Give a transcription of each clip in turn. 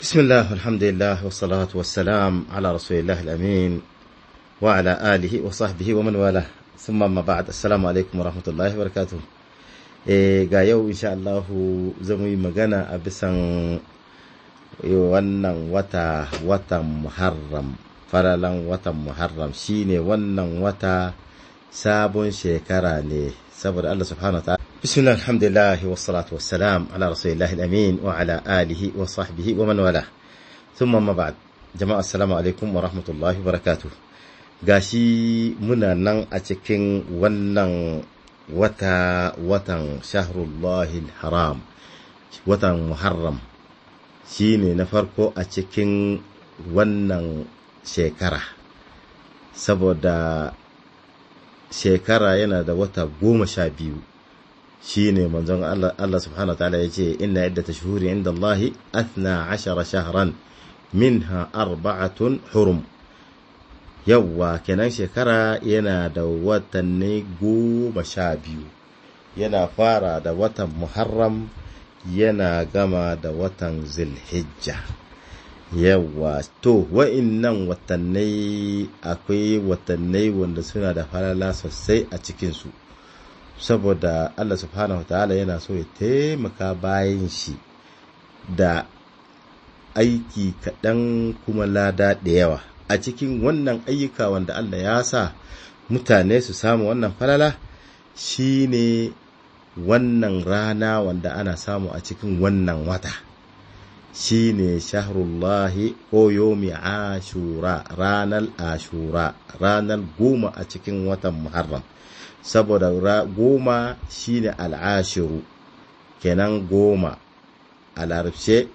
بسم الله والحمد لله والصلاة والسلام على رسول الله الأمين وعلى آله وصحبه ومن والاه ثم ما بعد السلام عليكم ورحمة الله وبركاته ga yau insha Allah zan yi magana a bisan wannan wata watan Muharram faralan watan Muharram shine wannan wata sabon shekara ne saboda Allah subhanahu wa ta'ala bismillah alhamdulillah wassalatu wassalam ala rasulillahi al-amin wa ala alihi wa sahbihi wa man wala thumma ma ba'd jama'a assalamu alaikum wa rahmatullahi wa barakatuh gashi muna nan a cikin wannan wata watan shahrullahi haram watan muharram shine na farko a cikin wannan shekara saboda shekara yana da wata goma sha biyu shi ne manzon Allah subhanahu wa ta'ala ya ce inna iddata shuhuri inda Allahi athna ashara shahran minha arba'atun hurum yawwa kenan shekara yana da watanni goma sha biyu yana fara da watan muharram yana gama da watan zilhijja yawa to wa'innan watannai akwai watannai wanda suna da falala sosai a cikinsu saboda Allah subhanahu ta'ala yana so ya taimaka bayan shi da aiki kaɗan kuma lada da yawa a cikin wannan ayyuka wanda Allah ya sa mutane su samu wannan falala shine wannan rana wanda ana samu a cikin wannan wata shine shahrullahi ko yomi ashura ranar ashura ranar goma a cikin watan muharram saboda goma shine al'ashiru kenan goma a larabce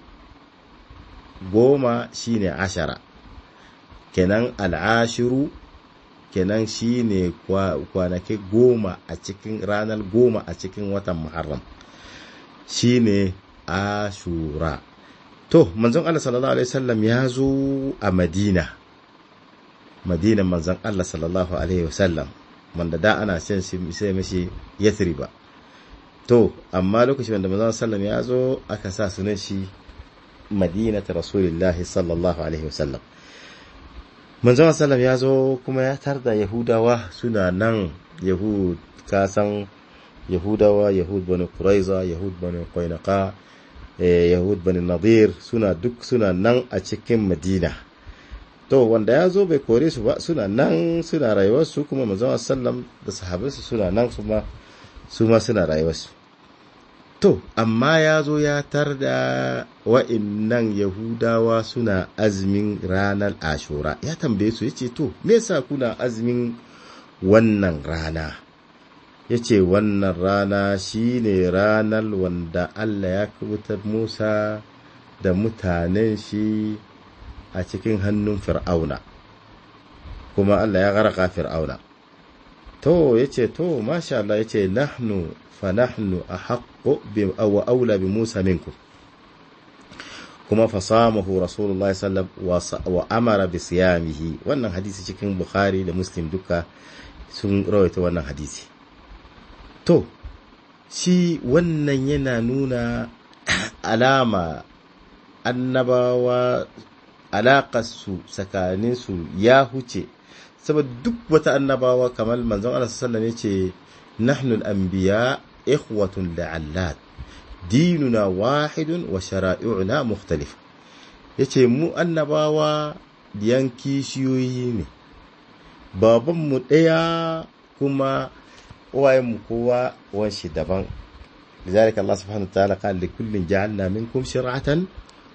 goma shine ashara kenan al'ashiru kenan shine kwanaki goma a cikin ranar goma a cikin watan muharram shine ashura to manzon Allah sallallahu alaihi wasallam ya zo a Madina Madinan manzon Allah sallallahu alaihi wasallam wanda da ana shan shi sai mishi Yathriba to amma lokacin wanda manzon sallam ya zo aka sa sunan shi Madinatu Rasulullahi sallallahu alaihi wasallam manzon sallam ya zo kuma ya tarda Yahudawa suna nan Yahud kasan Yahudawa Yahud bani Quraiza Yahud bani Qainqa yahud bani nadir suna duk suna nan a cikin madina to wanda ya zo bai kore su ba suna nan suna rayuwarsu kuma manzon sallam da sahabansu suna nan su ma suna rayuwarsu to amma ya zo ya tar da wa'innan yahudawa suna azumin ranar ashura ya tambaye su ya ce to me yasa kuna azumin wannan rana ya ce wannan rana shi ne ranar wanda Allah ya kubutar Musa da mutanen shi a cikin hannun fir'auna kuma Allah ya garaka fir'auna to ya ce to masha Allah ya ce nahnu fa nahnu a haƙo wa aula bi Musa minku kuma fasamahu rasulullah sallam wa amara bi siyamihi wannan hadisi cikin bukhari da muslim duka sun rawaita wannan hadisi to shi wannan yana nuna alama annabawa alaƙarsu tsakaninsu ya huce saboda duk wata annabawa kamar manzon Allah sallallahu alaihi ce nahnu al-anbiya ikhwatun la'allat dinuna wahidun wa shara'i'una mukhtalif yace mu annabawa diyan kishiyoyi ne babanmu ɗaya kuma uwayenmu kowa wanshi daban لذلك الله سبحانه وتعالى قال لكل جعلنا منكم شرعة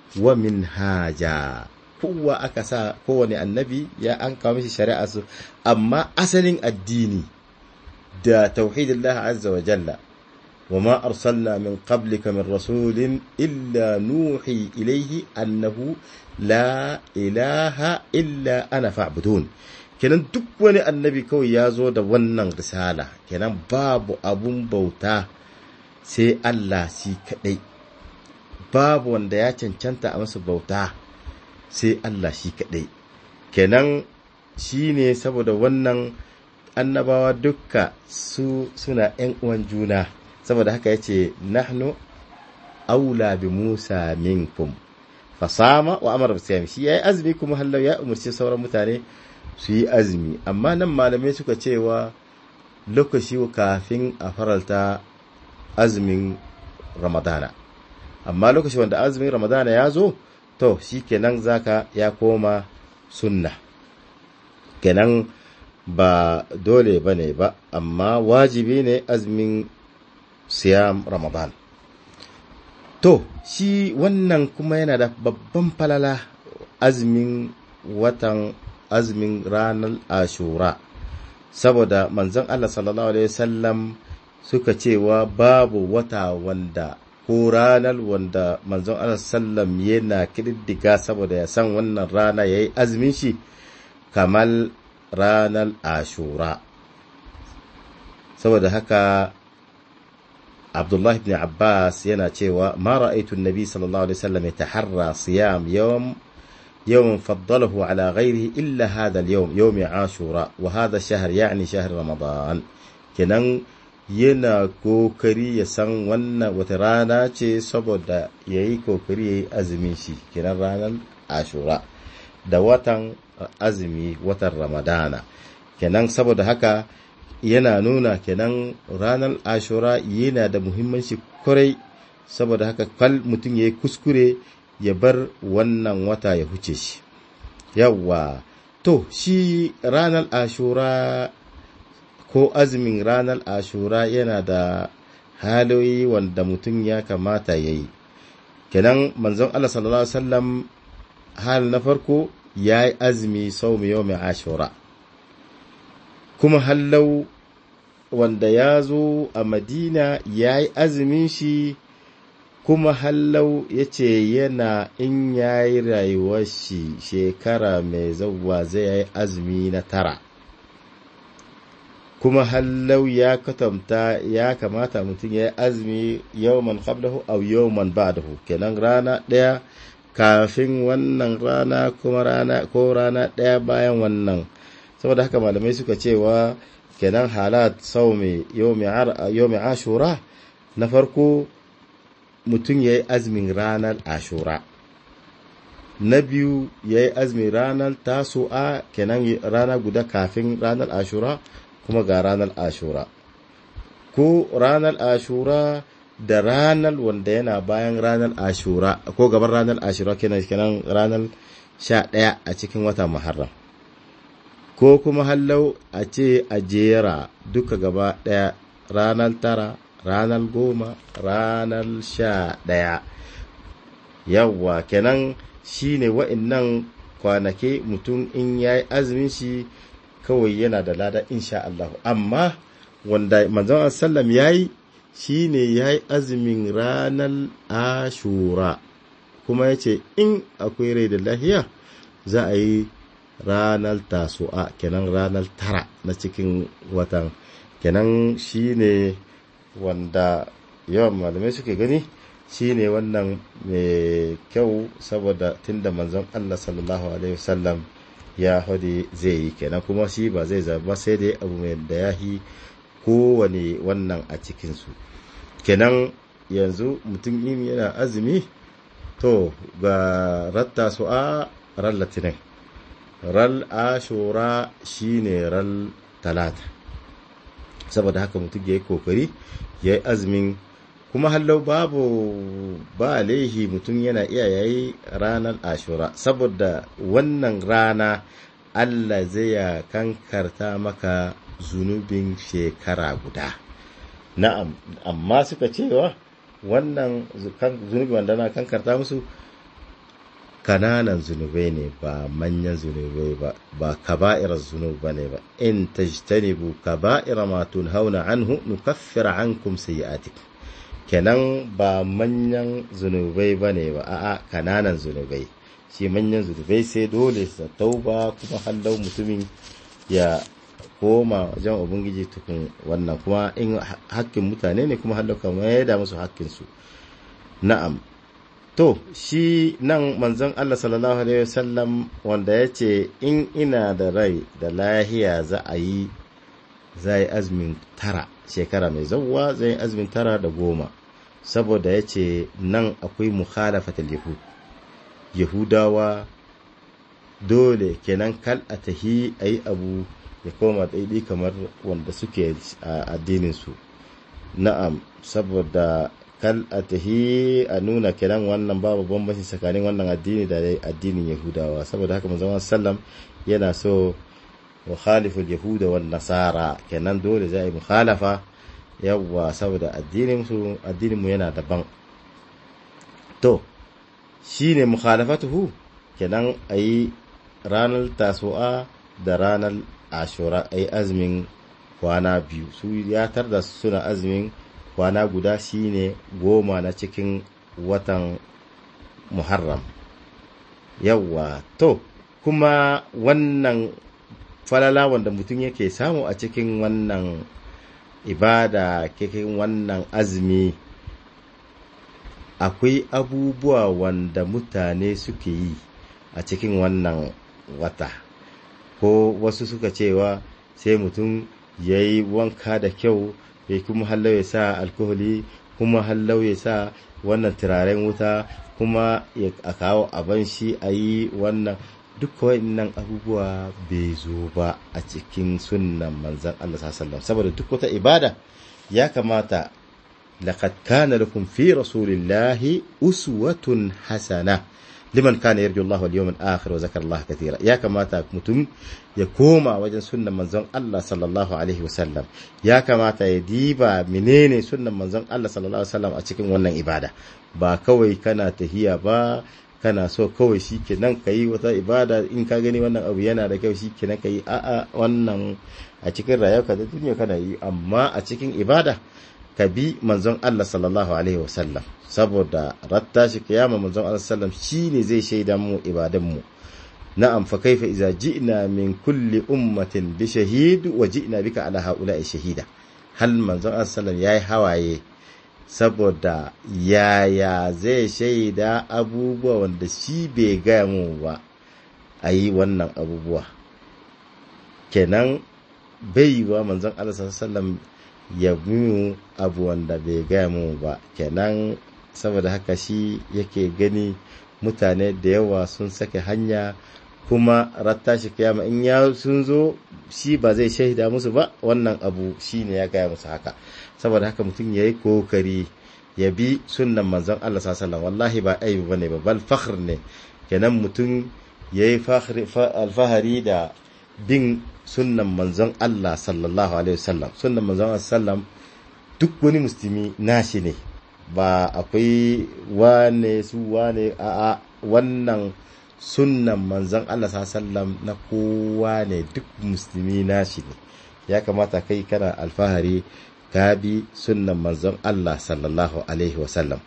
ومنهاجا kowa aka sa kowane annabi ya an kawo mishi shari'a su amma asalin addini da tauhidillah azza wa jalla wa ma arsalna min qablika min rasulin illa nuhi ilayhi annahu la ilaha illa ana fa'budun kenan duk wani annabi kawai ya zo da wannan risala kenan babu abun bauta sai Allah shi kaɗai babu wanda ya cancanta a masa bauta sai Allah shi kaɗai kenan shi ne saboda wannan annabawa dukka su suna ‘yan uwan juna saboda haka ya ce nahnu aula bi musa minkum fasama wa amara bisiyam shi yayi azumi kuma hallau ya umarci sauran mutane su yi azumi amma nan malamai suka cewa lokaci kafin a faralta azumin ramadana amma lokaci wanda azumin ramadana ya zo to shi kenan zaka ya koma sunna kenan ba dole ba ne ba amma wajibi ne azumin siyam ramadan to shi wannan kuma yana da babban falala azumin watan azumin ranar ashura saboda manzon Allah sallallahu alaihi wasallam suka cewa babu wata wanda ko ranar wanda manzon Allah sallam yana kididdiga saboda ya san wannan rana yayi azumin shi kamar ranar ashura saboda haka Abdullah ibn Abbas yana cewa ma ra'aytu an-nabi sallallahu alaihi wasallam yataharra siyam yawm يوم فضله على غيره إلا هذا اليوم يوم عاشوراء وهذا الشهر يعني شهر رمضان kenan yana kokari ya san wannan wata rana ce saboda ya yi kokari ya yi azumin shi kenan ranar ashura da watan azumi watan ramadana kenan saboda haka yana nuna kenan ranar ashura yana da muhimmanci kwarai saboda haka kwal mutum ya yi kuskure ya bar wannan wata ya huce shi yawwa to shi ranar ashura ko azumin ranar ashura yana da haloyi wanda mutum ya kamata ya yi kenan manzon Allah sallallahu Alaihi wasallam hal na farko ya yi azumi sau mai yau mai ashura kuma hallau wanda ya zo a madina ya yi azumin shi kuma hallau ya ce yana in ya yi rayuwar shi shekara mai zauwa zai yi azumi na tara kuma hallau ya katamta ya kamata mutum ya yi azumi yawman qablahu aw yawman ba'dahu kenan rana ɗaya kafin wannan rana kuma rana ko rana ɗaya bayan wannan saboda haka malamai suka cewa kenan halat saumi yawmi ashura na farko mutum ya yi azumin ranar ashura na biyu ya yi azumin ranar tasu'a kenan rana guda kafin ranar ashura kuma ga ranar ashura ko ranar ashura da ranar wanda yana bayan ranar ashura ko gaban ranar ashura kenan kenan ranar sha ɗaya a cikin wata muharram ko kuma hallau a ce a jera duka gaba ɗaya ranar tara ranar goma ranar sha ɗaya yawwa kenan shi ne wa'innan kwanake mutum in ya yi azumin shi kawai yana da lada insha Allah amma wanda manzon sallam ya yi shi ne ya yi azumin ranar ashura kuma ya ce in akwai rai da lahiya za a yi ranar tasu'a kenan ranar tara na cikin watan kenan shi ne wanda yawan malamai suke gani shine wannan mai kyau saboda tunda manzon Allah sallallahu alaihi wasallam ya hade zai yi kenan kuma shi ba zai zaba sai dai abu mai da yahi kowane wannan a cikinsu kenan yanzu mutum yin yana azumi to ga ratta su a ran latinin ral ashura shine ral talata saboda haka mutum ya yi kokari ya yi azumin kuma hallau babu ba laihi mutum yana iya yayi ranar ashura saboda wannan rana allah zai ya kankarta maka zunubin shekara guda na'am amma suka cewa wannan zunubi wanda na kankarta musu kananan zunubai ne ba manyan zunubai ba ba kaba'irar zunub ba ne ba in tajtanibu kaba'ira ma tunhauna anhu nukaffir ankum sayyi'atikum kenan ba manyan zunubai ba ne ba a'a kananan zunubai shi manyan zunubai sai dole sa tauba kuma hallau mutumin ya koma wajen ubangiji tukun wannan kuma in hakkin mutane ne kuma hallau kamar ya da musu hakkinsu na'am to shi nan manzon Allah sallallahu alaihi wasallam wanda ya ce in ina da rai da lahiya za a yi za yi azumin tara shekara mai zauwa zai azumin tara da goma saboda ya ce nan akwai mukhalafatul yahud yahudawa dole kenan kal a tahi a yi abu ya koma daidai kamar wanda suke a addininsu na'am saboda kal a tahi a nuna kenan wannan babu bambanci tsakanin wannan addini da addinin yahudawa saboda haka manzon sallam yana so wa khaliful yahuda wan nasara kenan dole za a yi mukhalafa yawwa saboda addinin su addinin mu yana daban to shine mukhalafatuhu kenan ayi ranar tasu'a da ranar ashura ayi azumin kwana biyu su ya da suna azumin kwana guda shine goma na cikin watan muharram yawwa to kuma wannan falala wanda mutum yake samu a cikin wannan ibada cikin wannan azumi akwai abubuwa wanda mutane suke yi a cikin wannan wata ko wasu suka cewa sai mutum ya yi wanka da kyau ya kuma hallau ya sa alkoholi kuma hallau ya sa wannan turaren wuta kuma a kawo abin shi a yi wannan duk nan abubuwa bai zo ba a cikin sunnan manzan Allah sallallahu saboda duk wata ibada ya kamata laqad kana lakum fi rasulillahi uswatun hasana liman kana yarju Allah wal yawmal akhir wa zakara Allah katira ya kamata mutum ya koma wajen sunnan manzon Allah sallallahu alaihi wasallam ya kamata ya diba menene sunnan manzon Allah sallallahu alaihi wasallam a cikin wannan ibada ba kawai kana tahiya ba kana so kawai shi kenan ka yi wata ibada in ka gani wannan abu yana da kyau shi kenan ka yi a'a wannan a cikin rayuwa da duniya kana yi amma a cikin ibada ka bi manzon Allah sallallahu alaihi wasallam saboda ratta shi kiyama manzon Allah sallam shine zai shaida mu ibadan mu na'am fa kaifa idza ji'na min kulli ummatin bi shahid wa ji'na bika ala haula'i shahida hal manzon Allah sallam yayi hawaye saboda yaya zai shaida abubuwa wanda shi bai gaya mu ba a yi wannan abubuwa kenan bai wa manzon Allah sallam ya mu abu wanda bai gaya mu ba kenan saboda haka shi yake gani mutane da yawa sun sake hanya kuma ratta shi kiyama in ya sun zo shi ba zai shaida musu ba wannan abu shi ne ya gaya musu haka saboda haka mutum ya yi kokari ya bi sunnan manzon Allah sallallahu wallahi ba aibi bane ba bal fakhr ne kenan mutum ya yi alfahari da bin sunnan manzon Allah sallallahu alaihi wasallam sunnan manzon Allah sallam duk wani musulmi nashi ne ba akwai wane su wane a wannan sunnan manzon Allah sallam na kowa ne duk musulmi nashi ne ya kamata kai kana alfahari ka bi sunnan manzon Allah sallallahu alaihi wasallam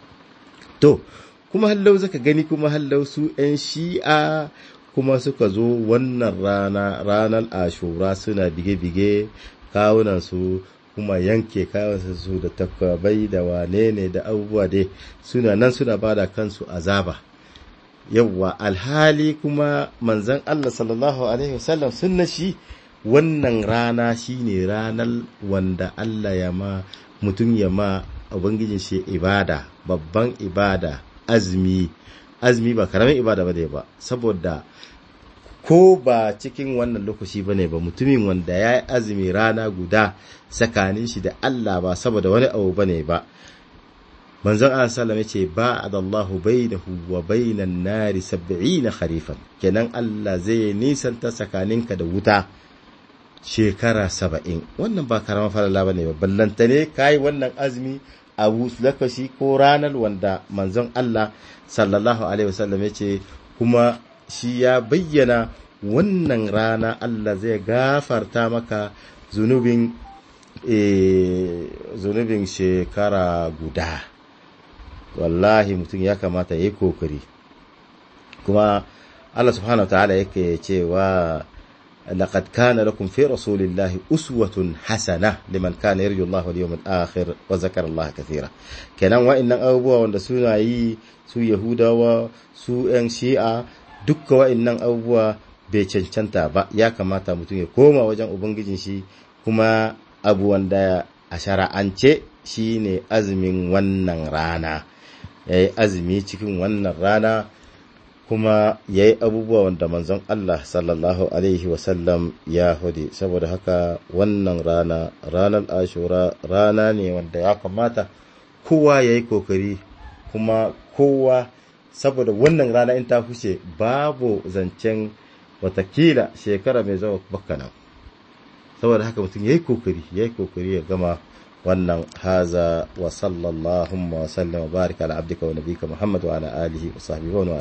to kuma hallau zaka gani kuma hallau su 'yan shi'a kuma suka zo wannan rana ranar ashura suna bige-bige kawunan su kuma yanke kawunansu su da takwabai da wane ne da abubuwa dai suna nan suna bada kansu azaba yawwa alhali kuma manzon Allah sallallahu alaihi wasallam sunna shi wannan rana shine ranar wanda Allah ya ma mutum ya ma ubangijin shi ibada babban ibada azumi azumi ba karamin ibada ba ba saboda ko ba cikin wannan lokaci ba ne ba mutumin wanda ya yi azumi rana guda tsakanin shi da Allah ba saboda wani abu ba ne ba manzon Allah sallam ya ce ba adallahu bainahu wa bainan nari sab'ina kharifan kenan Allah zai nisanta tsakaninka da wuta shekara saba'in wannan ba karama falala ba ne ba ballanta ne kayi wannan azumi a lokaci ko ranar wanda manzon Allah sallallahu alaihi wasallam ya ce kuma shi ya bayyana wannan rana Allah zai gafarta maka zunubin zunubin shekara guda wallahi mutum ya kamata ya yi kokari kuma Allah subhanahu wa ta'ala yake cewa لقد كان لكم في رسول الله أسوة حسنة لمن كان يرجو الله واليوم الآخر وذكر الله كثيرا kenan wa'annan abubuwa wanda suna yi su yahudawa su yan shi'a dukka wa'annan abubuwa bai cancanta ba ya kamata mutum ya koma wajen ubangijin shi kuma abu wanda a shara'ance shine azumin wannan rana ya yi azumi cikin wannan rana kuma ya yi abubuwa wanda manzon Allah sallallahu Alaihi wasallam ya hudu saboda haka wannan rana ranar ashura rana ne wanda ya kamata kowa ya yi kokari kuma kowa saboda wannan rana in ta huce babu zancen watakila shekara mai zama bakana saboda haka mutum ya yi kokari ya yi kokari ya gama wannan haza wa sallallahu wa sallam wa barika ala abdika wa nabika muhammad wa ala alihi wa sahbihi wa